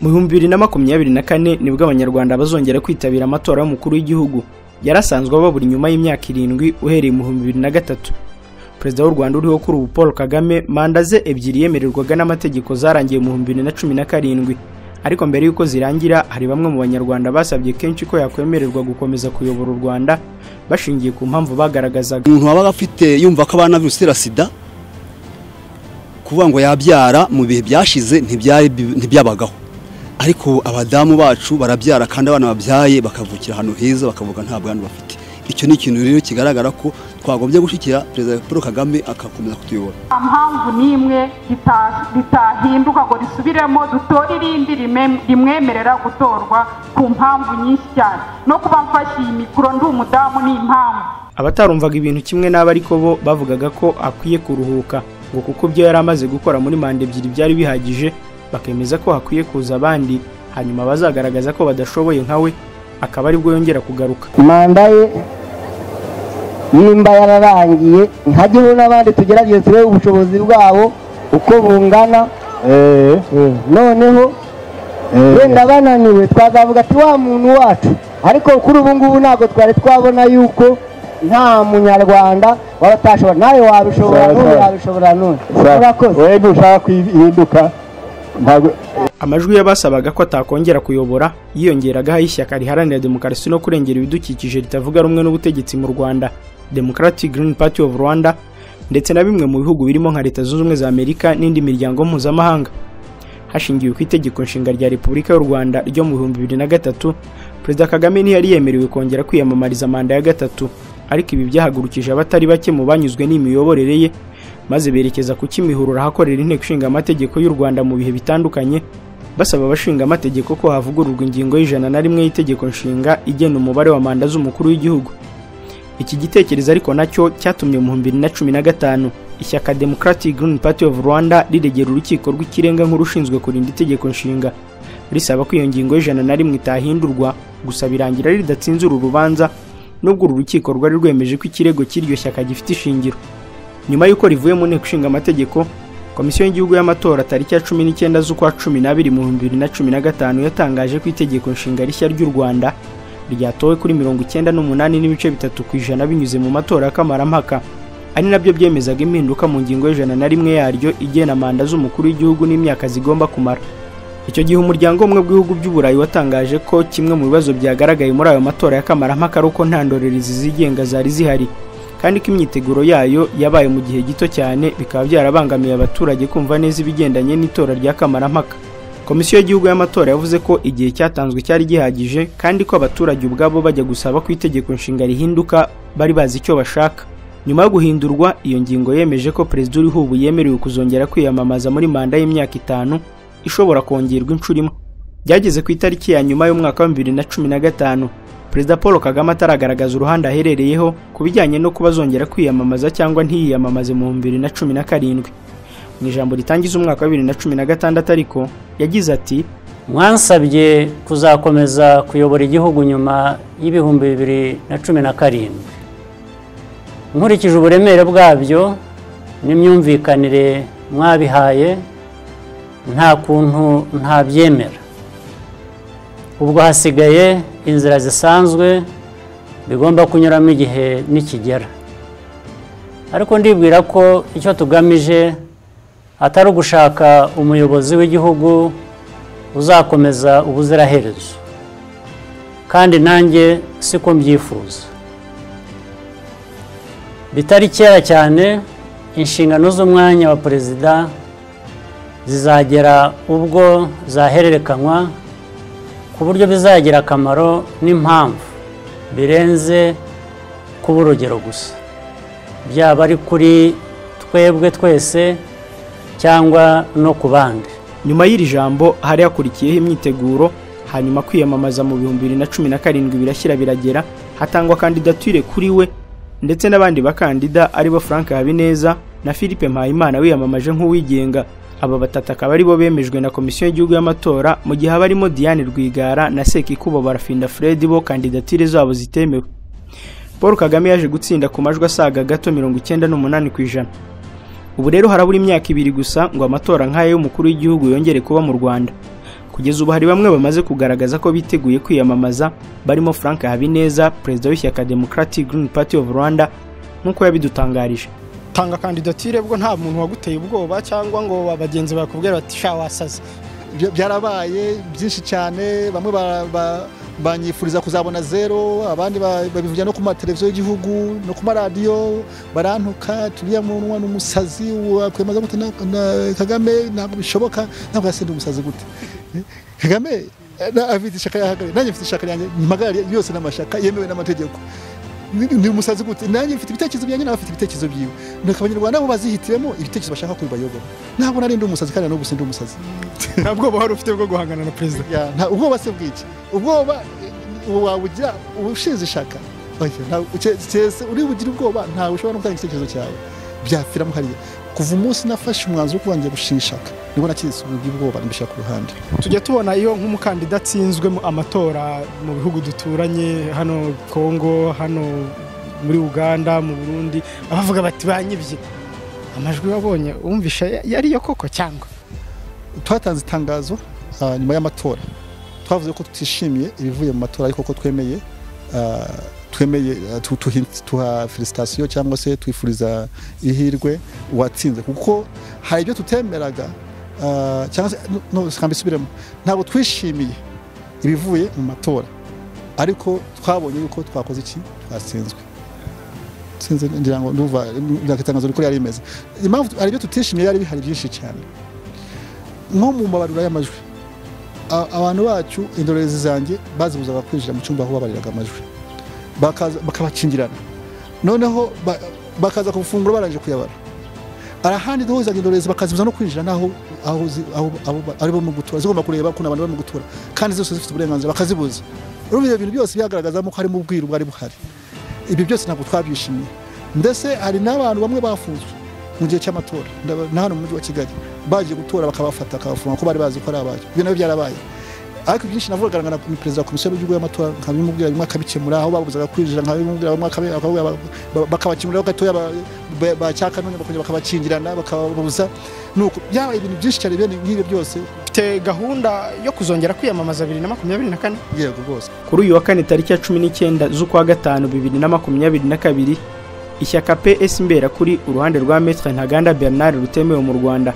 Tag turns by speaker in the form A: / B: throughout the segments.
A: bihumbi bibiri na makumyabiri na kane nibwo abanyarwanda bazongera kwitabira amatora y'umukuru w'igihugu yari asanzwe aba buri nyuma y'imyaka irindwi uhereye mu bihumbi bibiri na gatatu perezida w'u rwanda uriho kuri ubu paul kagame manda ze ebyiri yemererwaga n'amategeko zarangiye mu bihumbi bibiri na cumi na karindwi ariko mbere y'uko zirangira hari bamwe mu banyarwanda basabye kenshi ko yakwemererwa gukomeza kuyobora u rwanda bashingiye ku mpamvu bagaragazaga
B: umuntu wabaga afite yumva ko abana virusi itera sida kuvuga ngo yabyara mu bihe byashize ntibyabagaho ariko abadamu bacu barabyara kandi abana babyaye bakavukira ahantu heza bakavuga nta bwandu bafite icyo ni ikintu rero kigaragara ko twagombye gushyikira perezida paul kagame agakomeza kutuyobora
C: nta mpamvu n'imwe ritahinduka ngo risubiremo dutore irindi rimwemerera gutorwa ku mpamvu nyinshi cyane no kuba mfashe iyi mikoro ndi umudamu ni impamvu
A: abatarumvaga ibintu kimwe n'abo ariko bo bavugaga ko akwiye kuruhuka ngo kuko ibyo yari amaze gukora muri manda ebyiri byari bihagije bakemeza ko hakwiye kuza abandi hanyuma bazagaragaza ko badashoboye nkawe akaba aribwo yongera kugaruka
D: manda ye nimba yararangiye ntageho n'abandi tugerageze turebe ubushobozi bwabo uko bungana noneho wenda bananiwe twazavuga ati wa muntu wacu ariko kuri ubu ngubu ntabwo twari twabona yuko nta munyarwanda waba atashobora nawe wabishobora n'ubu wabishobora n'ubu urakoze
E: wenda ushaka kwihinduka
A: amajwi y'abasabaga ko atakongera kuyobora yiyongeragaho ay'ishyaka riharanira demokarasi no kurengera ibidukikije ritavuga rumwe n'ubutegetsi mu rwanda demokarati girini pati ofu rwanda ndetse na bimwe mu bihugu birimo nka leta zunze ubumwe za amerika n'indi miryango mpuzamahanga hashingiwe ku itegeko nshinga rya repubulika y'u rwanda ryo mu bihumbi bibiri na gatatu perezida kagame ntiyari yemerewe kongera kwiyamamariza manda ya gatatu ariko ibi byahagurukije abatari bake mu banyuzwe n'imiyoborere ye maze berekeza ku kimihurura ahakorera inteko ishinga amategeko y'u rwanda mu bihe bitandukanye basaba abashinga amategeko ko havugururwa ingingo y'ijana na rimwe y'itegeko nshinga igena umubare wa manda z'umukuru w'igihugu iki gitekerezo ariko nacyo cyatumye mu bihumbi bibiri na cumi na gatanu ishyaka democratic green party of rwanda riregera urukiko rw'ikirenga nk'urushinzwe kurinda itegeko nshinga risaba ko iyo ngingo y'ijana na rimwe itahindurwa gusa birangira ridatsinze uru rubanza nubwo uru rukiko rwari rwemeje ko ikirego cy'iryo shyaka gifite ishingiro nyuma y'uko rivuye mu nteko ishinga amategeko komisiyo y'igihugu y'amatora tariki ya cumi n'icyenda z'ukwa cumi n'abiri mu bihumbi bibiri na cumi na gatanu yatangaje ko itegeko nshinga rishya ry'u rwanda ryatowe kuri mirongo icyenda n'umunani n'ibice bitatu ku ijana binyuze mu matora y'akamaramaka ari nabyo byemezaga impinduka mu ngingo y'ijana na rimwe yaryo igena manda z'umukuru w'igihugu n'imyaka zigomba kumara icyo gihe umuryango umwe bw'ibihugu by'uburayi watangaje ko kimwe mu bibazo byagaragaye muri ayo matora y'akamaramaka ari uko nta ndorerezi zigenga zari zihari kandi ko imyiteguro yayo yabaye mu gihe gito cyane bikaba byarabangamiye abaturage kumva neza ibigendanye n'itora rya kamarampaka komisiyo y'igihugu y'amatora yavuze ko igihe cyatanzwe cyari gihagije kandi ko abaturage ubwabo bajya gusaba ko itegeko nshinga rihinduka bari bazi icyo bashaka nyuma yo guhindurwa iyo ngingo yemeje ko perezida uriho ubu yemerewe kuzongera kwiyamamaza muri manda y'imyaka itanu ishobora kongerwa inshuro imwe byageze ku itariki ya nyuma y'umwaka wa bibiri na cumi na gatanu perezida paul kagame ataragaragaza uruhande aherereyeho ku bijyanye no kuba azongera kwiyamamaza cyangwa ntiyiyamamaze mu bibiri na cumi na karindwi mu ijambo ritangiza umwaka wa bibiri na cumi na gatandatu ariko yagize ati
F: mwansabye kuzakomeza kuyobora igihugu nyuma y'ibihumbi bibiri na cumi na karindwi nkurikije uburemere bwabyo n'imyumvikanire mwabihaye nta kuntu ntabyemera ubwo hasigaye inzira zisanzwe bigomba kunyuramo igihe nikigera ariko ndibwira ko icyo tugamije atari ugushaka umuyobozi w'igihugu uzakomeza ubuziraherezo kandi nanjye siko mbyifuza bitari kera cyane inshingano z'umwanya wa perezida zizagera ubwo zahererekanywa ku buryo bizagira akamaro n'impamvu birenze kuba urugero gusa byaba ari kuri twebwe twese cyangwa no ku bandi
A: nyuma y'iri jambo hari hakurikiyeho imyiteguro hanyuma kwiyamamaza mu bihumbi bibiri na cumi na karindwi birashyira biragera hatangwa kandidatire kuri we ndetse n'abandi bakandida aribo frank habineza na philippe mpayimana wiyamamaje nk'uwigenga aba batatu akaba aribo bemejwe na komisiyo y'igihugu y'amatora mu gihe abarimo diane rwigara na sekikubo barafinda fred bo kandidatire zabo zitemewe paul kagame yaje gutsinda ku majwi asaga gato mirongo icyenda n'umunani ku ijana ubu rero harabura imyaka ibiri gusa ngo amatora nk'aya y'umukuru w'igihugu yongere kuba mu rwanda kugeza ubu hari bamwe bamaze kugaragaza ko biteguye kwiyamamaza barimo frank habineza perezida w'ishyaka democratic green party of rwanda nk'uko yabidutangarije
E: tanga kandidatire bwo nta muntu waguteye ubwoba cyangwa ngo bagenzi bakubwira bati sha wasaze
G: byarabaye byinshi cyane bamwe ba- ba- banyifuriza kuzabona zero abandi ba- babivugira no ku mateleviziyo y'igihugu no ku maradiyo barantuka turiya munwa ni umusazi wakwemeza gute na- na- kagame ntabwo bishoboka ntabwo yasenda umusazi gute Eh, kagame eh, na- afite ishaka yahagarariye nanjye mfite ishaka ryanjye mpagarariye yose n'amashaka yemewe n'amategeko Ni- ni umusazi gute nanjye mfite ibitekerezo byanjye nawe afite ibitekerezo byiwe nuko abanyarwanda bo bazihitiremo ibitekerezo bashaka ko bibayobora ntabwo nari ndi umusazi kandi n'ubu sindi umusazi
E: nta bwoba wari ufite bwo guhangana na perezida
G: Ya, nta ubwoba se bw'iki ubwoba ubu wabugira ubushinze ishaka Oya, nta- uke- cyese uri bugire ubwoba ntawe ushobora no gutanga igitekerezo cyawe byapfiramo hariya kuva umunsi nafashe umwanzuro wo kuba ngiye gushinga ishaka nibwo nakirisize ubwoba mbishyira ku ruhande
E: tujya tubona iyo nk'umukandida atsinzwe mu amatora mu bihugu duturanye hano kongo hano muri uganda mu burundi abavuga bati banyibye amajwi wabonye wumvisha yariyo koko cyangwa
G: twatanze itangazo ah, nyuma y'amatora twavuze ko tutishimiye ibivuye mu matora ariko ko twemeye ah, twemeye ah, tu- tuhi- tuha felicitasiyo cyangwa se twifuriza ihirwe uwatsinze kuko hari ibyo tutemeraga ah, cyangwa se no, no, reka mbisubiremo ntabwo twishimiye ibivuye mu matora ariko twabonye yuko twakoze iki twatsinzwe sinzi ngira ngo ndumva itangazo rikuru yari rimeze impamvu hari ibyo tutishimiye yari bihari byinshi cyane nko mu mabarura y'amajwi a- abantu bacu indorerezi zanjye bazibuzaga kwinjira mu cyumba aho babariraga amajwi Bakaza- bakabakingirana noneho ba- bakaza ku funguro barangije kuyabara arahandi duhuzaga indorerezi bakazibuza no kwinjira n'aho aho zi- aho- aho ba- ari bo mu gutura zigomba kureba kuna abantu bari mu gutura kandi zose zifite uburenganzira bakazibuza urumva ibyo bintu byose byagaragazamo ko harimo ubwiru bwari buhari ibi byose ntabwo twabyishimiye ndetse hari n'abantu bamwe bafunzwe mu gihe cy'amatora ndaba- na hano mu mujyi wa kigali bagiye gutora bakabafata bakabafunga ko bari bazi ko ari abayo ibyo nabyo byarabaye ariko ibyinshi navugaga na ni perezida wa komisiyo y'igihugu y'amatora nkabimubwira bimwe akabikemura aho babuzaga kwinjira nkabimubwira bimwe akabi- akavuga ba- ba- bakabakingurira gatoya ba- ba- ba cyakanonye bakongera bakabakingirana bakababuza nuko byabaye ibintu byinshi cyane bene nk'ibyo byose
E: ufite gahunda yo kuzongera kwiyamamaza bibiri na makumyabiri na kane
G: yego rwose
A: kuri uyu wa kane tariki ya cumi n'icyenda z'ukwa gatanu bibiri na makumyabiri na kabiri ishyaka ps mbera kuri uruhande rwa metre ntaganda bernard rutemewe mu rwanda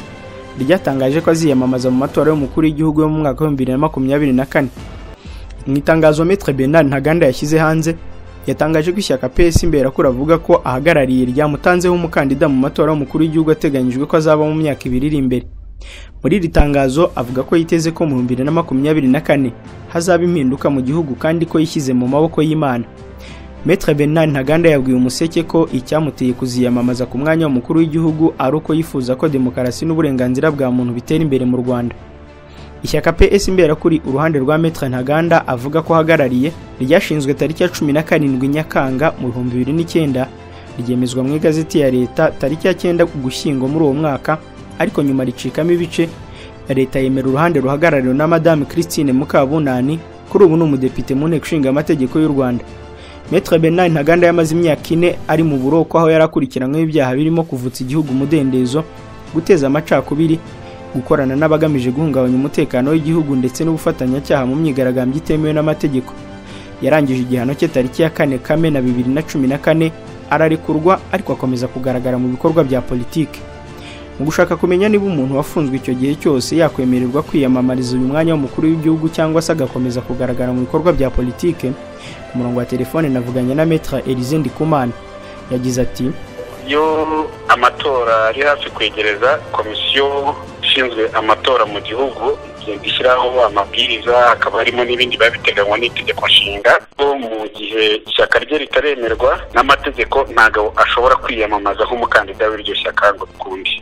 A: ryatangaje ko aziyamamaza mu matora y'umukuru w'igihugu yo mu mwaka w'ibihumbi bibiri na makumyabiri na kane mu itangazo metre bernard ntaganda yashyize hanze yatangaje ko ishyaka ps mbera kuri avuga ko ahagarariye ryamutanzeho umukandida mu matora y'umukuru w'igihugu ateganyijwe ko azaba mu myaka ibiri iri imbere muri iri tangazo avuga ko yiteze ko mu bihumbi bibiri na makumyabiri na kane hazaba impinduka mu gihugu kandi ko yishyize mu maboko y'imana Metre Bernard Ntaganda yabwiye umuseke ko icyamuteye kuziyamamaza ku mwanya w'umukuru w'igihugu ari uko yifuza ko demokarasi n'uburenganzira bwa muntu bitera imbere mu Rwanda ishyaka PS Imberakuri uruhande rwa Metre Ntaganda avuga ko ahagarariye ryashinzwe tariki ya cumi na karindwi Nyakanga mu bihumbi bibiri n'icyenda ryemezwa mu igazeti ya leta tariki ya cyenda Ugushyingo muri uwo mwaka ariko nyuma ricikamo ibice leta yemera uruhande ruhagarariwe na Madame Christine Mukabunani kuri ubu ni umudepite mu nteko ishinga amategeko y'u Rwanda Metre Bernard Ntaganda yamaze imyaka ine ari mu buroko aho yari akurikiranyweho ibyaha birimo kuvutsa igihugu umudendezo guteza amacakubiri gukorana n'abagamije guhungabanya umutekano w'igihugu ndetse n'ubufatanyacyaha mu myigaragambyo itemewe n'amategeko yarangije igihano cye tariki ya kane kamena bibiri na cumi na kane ararekurwa ariko akomeza kugaragara mu bikorwa bya politiki mu gushaka kumenya niba umuntu wafunzwe icyo gihe cyose yakwemererwa kwiyamamariza uyu mwanya w'umukuru w'igihugu cyangwa se agakomeza kugaragara mu bikorwa bya politike ku murongo wa telefone navuganye na metra Elize Ndikumana yagize ati
H: iyo amatora ari hafi kwegereza komisiyo ishinzwe amatora mu gihugu igenda ishyiraho amabwiriza hakaba harimo n'ibindi biba biteganywa n'itegeko nshinga ko mu gihe ishyaka rye ritaremerwa n'amategeko ntabwo ashobora kwiyamamaza nk'umukandida w'iryo shyaka ngo ukundi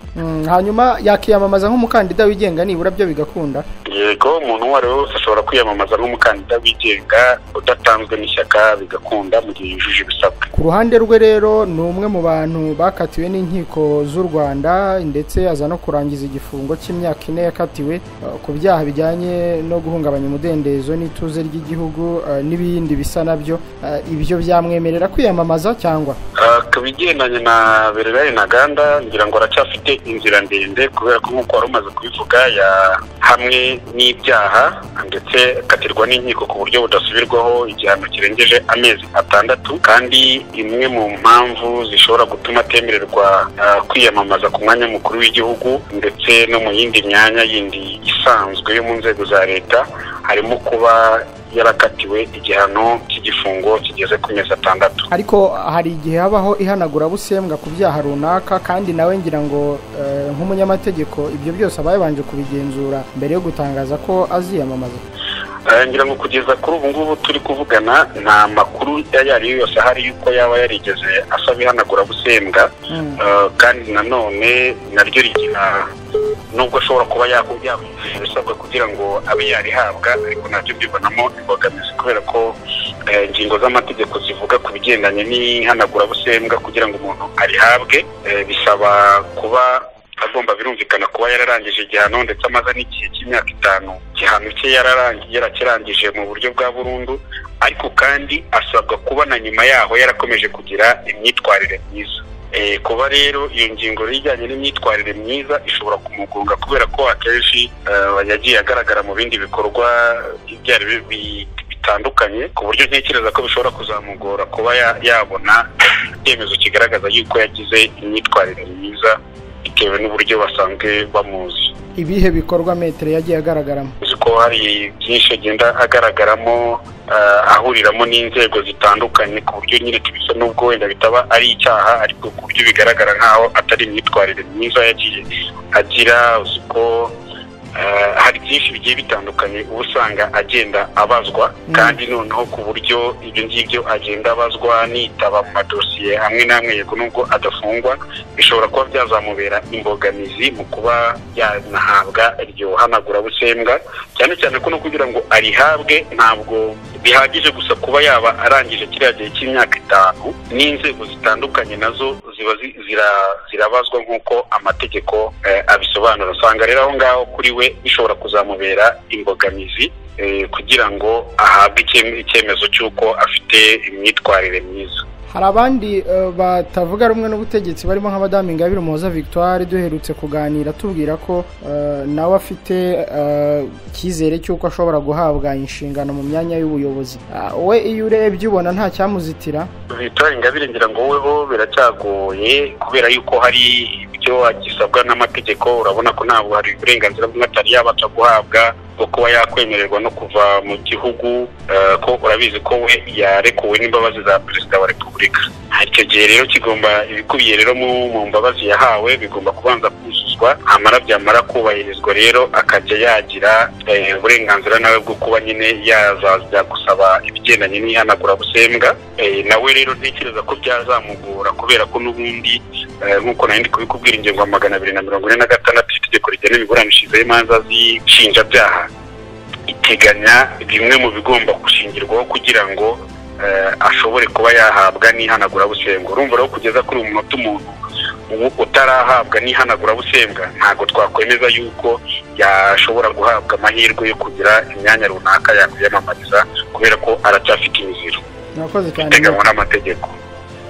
E: hanyuma yakiyamamaza nk'umukandida wigenga nibura byo bigakunda
H: yego umuntu uwo ari we wese ashobora kwiyamamaza nk'umukandida wigenga udatanzwe n'ishyaka bigakunda mu gihe yujuje ibisabwa
E: ku ruhande rwe rero ni umwe mu bantu bakatiwe n'inkiko z'u rwanda ndetse aza no kurangiza igifungo cy'imyaka ine yakatiwe eh, ku byaha bijyanye no guhungabanya umudendezo n'ituze ry'igihugu eh, n'ibindi bisa nabyo Eh, ibyo byamwemerera kwiyamamaza cyangwa
H: Ah, ku bigendanye na bereraye ntaganda ngira ngo aracyafite inzira ndende kubera ko nk'uko wari umaze kubivuga ya hamwe n'ibyaha ndetse akatirwa n'inkiko ku buryo budasubirwaho igihano kirengeje amezi atandatu kandi imwe mu mpamvu zishobora gutuma atemererwa ah, kwiyamamaza ku mwanya mukuru w'igihugu ndetse no mu yindi myanya yindi isanzwe yo mu nzego za leta harimo kuba yarakatiwe igihano cy'igifungo kigeze ku mezi atandatu
E: ariko hari igihe habaho ihanagurabusembwa ku byaha runaka kandi nawe ngira ngo eh, nk'umunyamategeko ibyo byose aba yabanje kubigenzura mbere yo gutangaza ko aziyamamaza
H: Eh, ngira ngo kugeza kuri ubu ngubu turi kuvugana nta makuru ayo ari yo yose ahari yuko yaba yarigeze asaba ihanagurabusembwa Eh, kandi nanone naryo rigira nubwo ashobora kuba yakubwira ibisabwa kugira ngo abe yarihabwa ariko nabyo mbibonamo imbogamizi kubera ko eh, ingingo z'amategeko zivuga ku bigendanye n'ihanagurabusembwa kugira ngo umuntu arihabwe eh, bisaba kuba agomba birumvikana kuba yararangije igihano ndetse amaze n'igihe cy'imyaka itanu igihano cye yararangi- yarakirangije mu buryo bwa burundu ariko kandi asabwa kuba na nyuma yaho yarakomeje kugira imyitwarire myiza Eh, kuba rero iyo ngingo rero ijyanye n'imyitwarire myiza ishobora kumugonga kubera ko akenshi eh, yagiye agaragara mu bindi bikorwa ibyo ari byo bi- bitandukanye ku buryo ntekereza ko bishobora kuzamugora kuba ya- yabona icyemezo kigaragaza yuko yagize imyitwarire myiza bitewe n'uburyo basanzwe bamuzi
E: ibihe bikorwa metero yagiye agaragaramo
H: uzi ko hari byinshi agenda agaragaramo eh, ahuriramo n'inzego zitandukanye ku buryo nyine tubisa n'ubwo wenda bitaba ari icyaha ariko ku buryo bigaragara nk'aho atari imyitwarire myiza yagiye agira uzi ko eh, hari byinshi bigiye bitandukanye uba usanga agenda abazwa kandi noneho ku buryo ibyo ngibyo agenda abazwa nitaba mu madosiye amwe n'amwe yego nubwo adafungwa bishobora kuba byazamubera imbogamizi mu kuba yanahabwa iryo hanagurabusembwa cyane cyane ko no kugira ngo arihabwe ntabwo bihagije gusa kuba yaba arangije kiriya gihe cy'imyaka itanu n'inzego zitandukanye nazo ziba zi- zira- zirabazwa nk'uko amategeko eh, abisobanura usanga rero aho ngaho kuri we bishobora kuzamubera imbogamizi eh, kugira ngo ahabwe icye- icyemezo cy'uko afite imyitwarire myiza
E: hari abandi eh, batavuga rumwe n'ubutegetsi barimo nk'abadamu ingabire umuhoza victoire duherutse kuganira tubwira ko eh, nawe afite eh, icyizere cy'uko ashobora guhabwa inshingano mu myanya y'ubuyobozi Ah, we iyo urebye ubona nta cyamuzitira
H: leta ingabire ngira ngo wowe ho biracyagoye kubera yuko hari ibyo agisabwa n'amategeko urabona ko ntabwo hari uburenganzira bumwe atari yabasha guhabwa bwo kuba yakwemererwa no kuva mu gihugu eh, ko urabizi ko we yarekuwe n'imbabazi za perezida wa repubulika icyo gihe rero kigomba ibikubiye rero mu mu mbabazi yahawe bigomba kubanza kuzuzwa amara byamara kubahirizwa rero akajya yagira eh, uburenganzira nawe bwo kuba nyine yazajya gusaba ibigendanye n'ihanagurabusembwa Eh, nawe rero ntekereza ko byazamugora kubera ko n'ubundi eh, nk'uko nari ndi kubikubwira ingingo ya magana abiri na mirongo ine na gatandatu y'itegeko rigena imiburanishirize y'imanza z'inshinjabyaha iteganya bimwe mu bigomba gushingirwaho kugira ngo eh, ashobore kuba yahabwa n'ihanagurabusembwa urumva rero kugeza kuri uyu munota umuntu u- utarahabwa n'ihanagurabusembwa ntabwo twakwemeza yuko yashobora guhabwa amahirwe yo kugira imyanya runaka yakwiyamamariza kubera ko aracyafite imiziro
E: murakoze cyane
H: biteganywa n'amategeko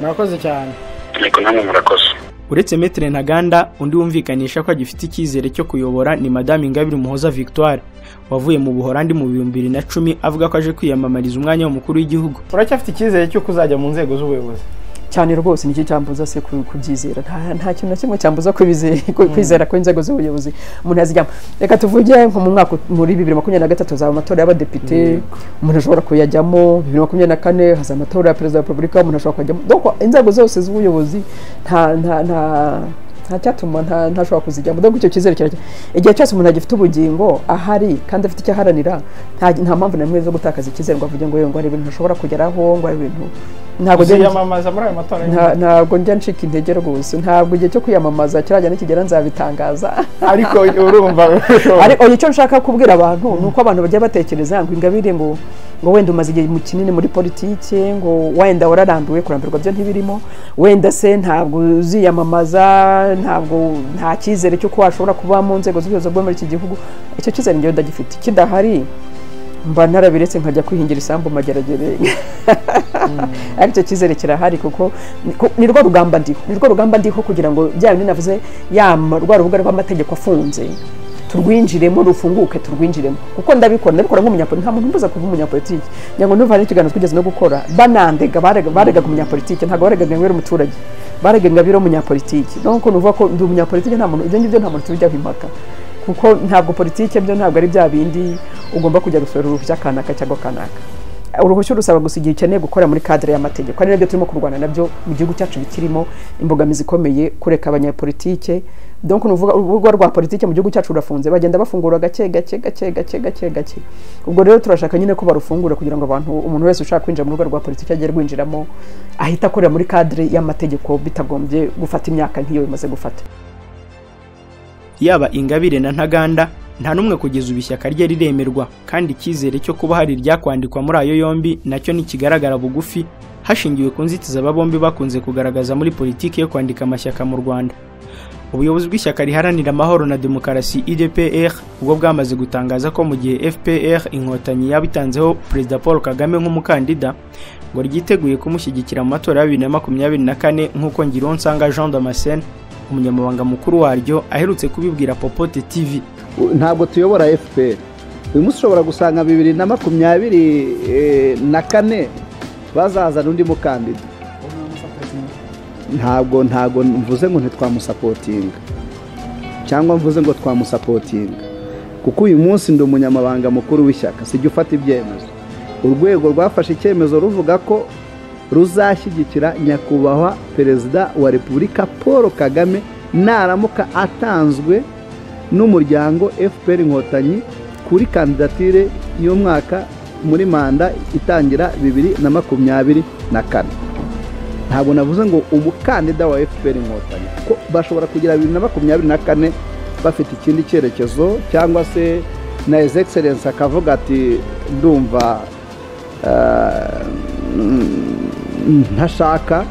E: murakoze cyane
H: ariko namwe murakoze
A: uretse Maître Ntaganda undi wumvikanisha ko agifite icyizere cyo kuyobora ni Madame Ingabire Umuhoza Victoire wavuye mu Buholandi mu bihumbi bibiri na cumi avuga ko aje kwiyamamariza umwanya w'umukuru w'igihugu
E: uracyafite icyizere cy'uko uzajya mu nzego z'ubuyobozi
I: cyane rwose nicyo cyambuza se ku- kubyizera nta nta kintu na kimwe cyambuza kwizera kwizera ko inzego z'ubuyobozi umuntu azijyamo reka tuvuge nko mu mwaka muri bibiri makumyabiri na gatatu hazaba amatora y'abadepite umuntu ashobora kuyajyamo bibiri makumyabiri na kane hazaba amatora ya perezida wa repubulika umuntu ashobora kuyajyamo donc inzego zose z'ubuyobozi nta nta nta nta cyatuma nta- ntashobora kuzijyamo donc icyo cyizere kirajya igihe cyose umuntu agifite ubugingo ahari kandi afite icyo aharanira nta nta mpamvu na zo gutakaza icyizere ngo avuge ngo yewe ngo hari ibintu ntashobora kugeraho ngo hari ibintu ntabwo
E: uziyamamaza muri ayo matora
I: Nta- ntabwo njya ncika intege rwose ntabwo igihe cyo kwiyamamaza kirajya nikigera nzabitangaza
E: ariko urumva
I: ariko icyo nshaka kubwira abantu ni uko abantu bajya batekereza ngo ingabire ngo ngo wenda umaze igihe mu kinini muri politiki ngo wenda wararambiwe kurambirwa byo ntibirimo wenda se ntabwo uziyamamaza ntabwo nta cyizere cy'uko washobora kuba mu nzego z'ubuyobozi bwo muri iki gihugu icyo cyizere njyewe ndagifite kidahari mba narabiretse nkajya kwihingira isambu mageragere ariko icyo cyizere kirahari kuko ni- ku- ni rwo rugamba ndiho ni rwo rugamba ndiho kugira ngo bya bindi navuze ya ma- rwa rubuga rw'amategeko afunze turwinjiremo rufunguke turwinjiremo kuko ndabikora ndabikora nk'umunyapolitiki nta muntu umbuza kuba umunyapolitiki ngira ngo ntuva n'ikiganiro twigeze no gukora banandega barega baregaga umunyapolitiki ntabwo baregaga ngo uri umuturage baregaga ngo uri umunyapolitiki nuko nuvuga ko ndi umunyapolitiki nta muntu ibyo ngibyo nta muntu tujya impaka kuko ntabwo politiki byo ntabwo ari bya bindi ugomba kujya gusura uruhushya kanaka cyangwa kanaka uruhushya urusaba gusa igihe ukeneye gukora muri kadire y'amategeko ari nabyo turimo kurwana nabyo mu gihugu cyacu bikirimo imbogamizi ikomeye kureka abanyapolitike donc nuvuga urubuga rwa politike mu gihugu cyacu rurafunze bagenda bafungura gake gake gake gake gake gake ubwo rero turashaka nyine ko barufungura kugira ngo abantu umuntu wese ushaka kwinjira mu rubuga rwa politike agiye rwinjiramo ahita akorera muri kadire y'amategeko bitagombye gufata imyaka nk'iyo bimaze gufata
A: yaba ingabire na ntaganda nta n'umwe kugeza ubu ishyaka rye riremerwa kandi icyizere cyo kuba hari iryakwandikwa muri ayo yombi nacyo ntikigaragara bugufi hashingiwe ku nzitizi aba bombi bakunze kugaragaza muri politiki yo kwandika amashyaka mu rwanda ubuyobozi bw'ishyaka riharanira amahoro na demokarasi idpr ubwo bwamaze gutangaza ko mu gihe fpr inkotanyi yabitanzeho perezida paul kagame nk'umukandida ngo ryiteguye kumushyigikira mu matora ya bibiri na makumyabiri na kane nk'uko ngirunsanga jean damascene umunyamabanga mukuru waryo aherutse kubibwira popote tv
J: ntabwo tuyobora fpr uyu munsi ushobora gusanga bibiri na makumyabiri na kane bazazana undi mukandida ntabwo ntabwo mvuze ngo ntitwamusapotinga cyangwa mvuze ngo twamusapotinga kuko uyu munsi ndi umunyamabanga mukuru w'ishyaka sijya ufata ibyemezo urwego rwafashe icyemezo ruvuga ko ruzashyigikira nyakubahwa perezida wa repubulika paul kagame naramuka atanzwe n'umuryango fpr inkotanyi kuri kandidatire y'umwaka muri manda itangira bibiri na makumyabiri na kane ntabwo navuze ngo umukandida wa fpr inkotanyi kuko bashobora kugira bibiri na makumyabiri na kane bafite ikindi cyerekezo cyangwa se na his excellence akavuga ati ndumva ntashaka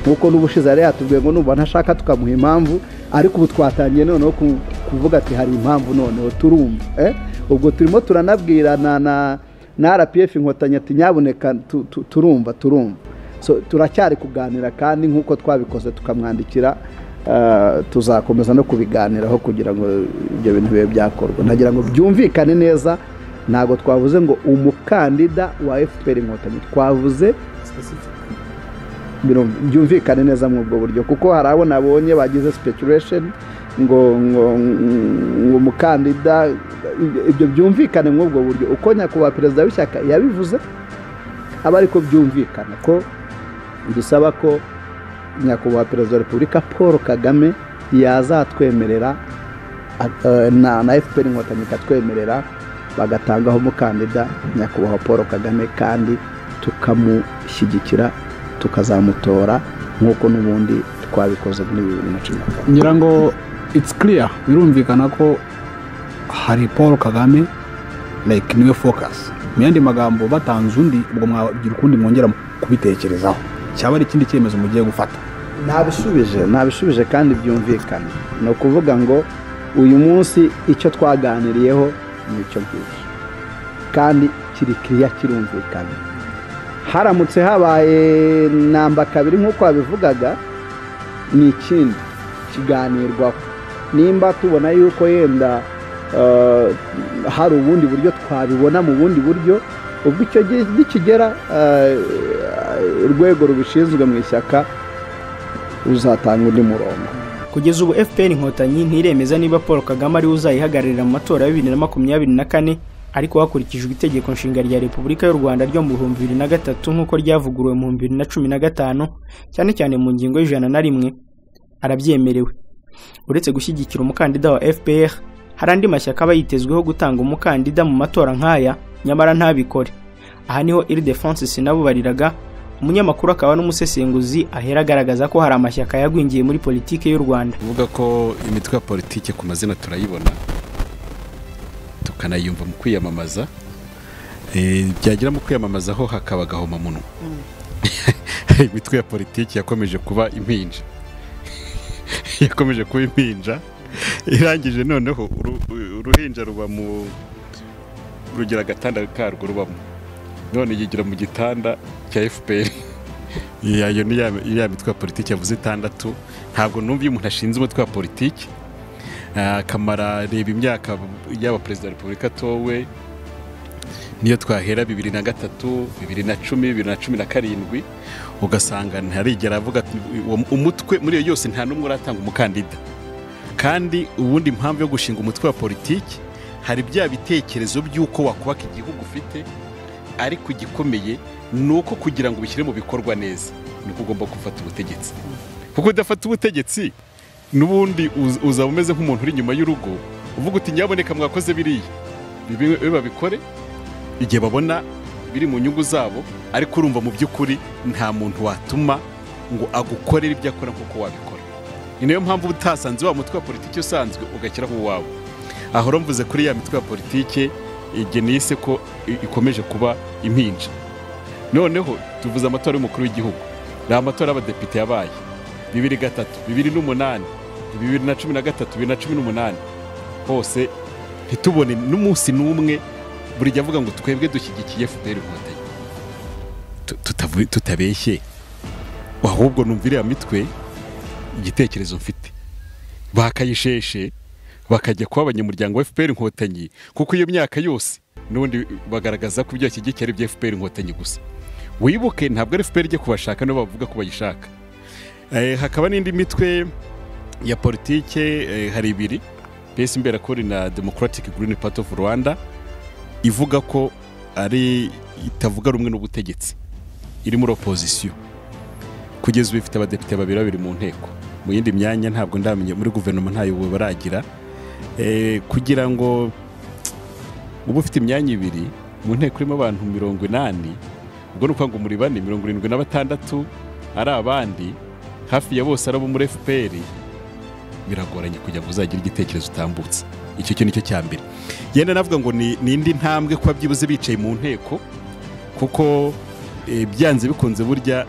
J: nk'uko n'ubushize yari yatubwiye ngo numva ntashaka tukamuha impamvu ariko ubu twatangiye noneho kuvuga ati hari impamvu noneho turumva ubwo turimo turanabwirana na rpf inkotanyi ati nyaboneka turumva turumva turacyari kuganira kandi nk'uko twabikoze tukamwandikira tuzakomeza no kubiganiraho kugira ngo ibyo bintu bibe byakorwa nagira ngo byumvikane neza ntabwo twavuze ngo umukandida wa fpr inkotanyi twavuze byumvikane neza muri ubwo buryo kuko hari abo nabonye bagize speculation ngo umukandida ibyo byumvikane muri ubwo buryo uko nyakubahwa perezida w'ishyaka yabivuze aba ariko byumvikana ko dusaba ko nyakubahwa perezida wa repubulika paul kagame yazatwemerera na fpr inkotanyi ikatwemerera bagatangaho umukandida nyakubahwa paul kagame kandi tukamushyigikira tukazamutora nk'uko n'ubundi twabikoze muri bibiri na cumi na kane
K: ngira ngo itsi kiriya birumvikana ko hari paul kagame like niwe focus mu yandi magambo batanze undi ubwo mwagira ukundi mwongera kubitekerezaho cyaba ari ikindi cyemezo mugiye gufata
J: ntabishubije ntabishubije kandi byumvikana ni ukuvuga ngo uyu munsi icyo twaganiriyeho ni icyo ngicyo kandi kiri kiriya kirumvikana haramutse habaye namba kabiri nk'uko wabivugaga ni ikindi kiganirwaho nimba tubona yuko yenda hari ubundi buryo twabibona mu bundi buryo ubwo icyo gihe nikigera urwego rubishinzwe mu ishyaka ruzatanga undi murongo
A: kugeza ubu fpr inkotanyi ntiremeza niba paul kagame ariwe uzayihagararira mu matora ya bibiri na makumyabiri na kane ariko hakurikijwe itegeko nshinga rya repubulika y'u rwanda ryo mu bihumbi bibiri na gatatu nk'uko ryavuguruwe mu bihumbi bibiri na cumi na gatanu cyane cyane mu ngingo y'ijana na rimwe arabyemerewe uretse gushyigikira umukandida wa fpr hari andi mashyaka aba yitezweho gutanga umukandida mu matora nk'aya nyamara ntabikore aha niho iridefonse sinabubariraga umunyamakuru akaba n'umusesenguzi ahera agaragaza ko hari amashyaka yagwingiye muri politiki y'u rwanda
L: uvuga ko imitwe ya politiki ku mazina turayibona tukanayumva mu kwiyamamaza byagera mu kwiyamamazaho hakaba agahomamunwa imitwe ya politiki yakomeje kuba impinja yakomeje kuba impinja irangije noneho uruhinja ruba mu rugira agatanda karwo rubamo none yigira mu gitanda cya fpr iyo ni ya mitwe ya politiki yavuze itandatu ntabwo numva iyo umuntu ashinze umutwe wa politiki akamara reba imyaka yaba perezida wa repubulika atowe niyo twahera bibiri na gatatu bibiri na cumi bibiri na cumi na karindwi ugasanga ntarigera avuga ati, uwo- umutwe muri iyo yose nta n'umwe uratanga umukandida kandi ubundi impamvu yo gushinga umutwe wa politiki hari bya bitekerezo by'uko wakubaka igihugu ufite ariko igikomeye ni uko kugira ngo ubishyire mu bikorwa neza niko ugomba gufata ubutegetsi kuko udafata ubutegetsi n'ubundi uz- uzaba umeze nk'umuntu uri inyuma y'urugo uvuga uti nyaboneka mwakoze biriya bibe bibe babikore igihe babona biri mu nyungu zabo ariko urumva mu by'ukuri nta muntu watuma ngo agukorere ibyo akora nk'uko wabikora ni nayo mpamvu utasanze wa mutwe wa politiki usanzwe ugashyiraho uwawe aho rero mvuze kuri ya mitwe ya politiki igihe nise ko i- ikomeje kuba impinja noneho tuvuze amatora y'umukuru w'igihugu ni amatora y'abadepite yabaye bibiri gatatu bibiri n'umunani bibiri na cumi na gatatu bibiri na cumi n'umunani hose ntitubone n'umunsi n'umwe burijya avuga ngo twebwe dushyigikiye fpr inkotanyi Tu- tutavu- tutabeshye ahubwo numva iriya mitwe igitekerezo mfite bakayisheshe bakajya kuba abanyamuryango wa fpr inkotanyi kuko iyo myaka yose n'ubundi bagaragaza ko ibyo bashyigikiye ari ibya fpr inkotanyi gusa wibuke ntabwo ari fpr ijya kubashaka nibo bavuga ko bayishaka Eh, hakaba n'indi mitwe ya politike eh, hari ibiri pesi imberakuri na democratic green party of rwanda ivuga ko ari itavuga rumwe n'ubutegetsi iri muri opozisiyo kugeza ubu ifite abadepite babiri babiri mu nteko mu yindi myanya ntabwo ndamenya muri guverinoma ntayo baragira Eh, kugira ngo uba ufite imyanya ibiri mu nteko irimo abantu mirongo inani ubwo ni ukuvuga ngo muri bane mirongo irindwi na batandatu ari abandi hafi ya bose ari abo muri fpr biragoranye kugira ngo uzagire igitekerezo utambutse icyo cyo ni cyo cya mbere yenda navuga ngo ni ni indi ntambwe kuba byibuze bicaye mu nteko kuko eh, byanze bikunze burya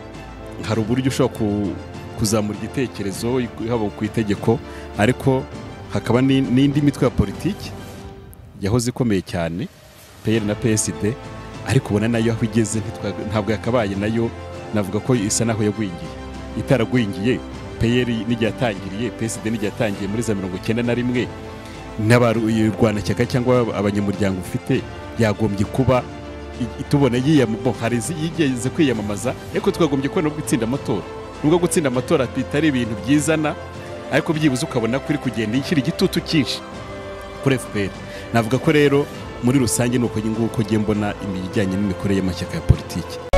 L: hari uburyo ushobora ku- kuzamura igitekerezo haba ku itegeko ariko hakaba ni- n'indi mitwe ya politiki yahoze ikomeye cyane peyeri na PSD ariko ubona nayo aho igeze ntitwa- ntabwo yakabaye nayo navuga ko isa naho yagwingiye itaragwingiye peyeri n'igihe yatangiriye PSD n'igihe yatangiye muri za mirongo icyenda na rimwe n'abarwanashyaka cyangwa abanyamuryango ufite yagombye kuba i- tubona yiyam- bo, hari izi- yigeze kwiyamamaza ariko twagombye kubona ubwo itsinda amatora nubwo gutsinda amatora bitari ibintu byizana ariko byibuze ukabona ko iri kugenda ishyira igitutu cyinshi kuri fpr navuga ko rero muri rusange ni uko nguko ngiye mbona ibijyanye n'imikorere y'amashyaka ya politiki